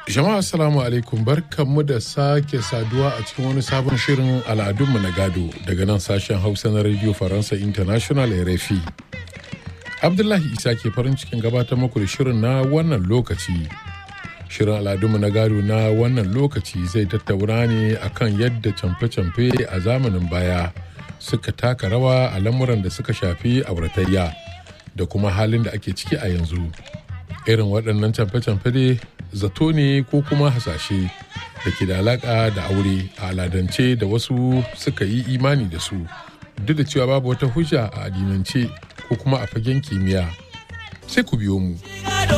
Jama'a assalamu alaikum barkanmu da sake saduwa a cikin wani sabon shirin al'adunmu na gado daga nan sashen Hausa na Radio Faransa International RFI. Abdullahi Isa ke farin cikin gabatar muku da shirin na wannan lokaci. Shirin al'adunmu na gado na wannan lokaci zai tattauna ne akan yadda camfe-camfe a zamanin baya suka taka rawa a lamuran da suka shafi auratayya da kuma halin da ake ciki a yanzu. Irin waɗannan camfe-camfe dai zato ne ko kuma hasashe da ke da alaƙa da aure a aladance da wasu suka yi imani da su duk da cewa babu wata hujja a addinance ko kuma a fagen kimiyya sai ku biyo mu.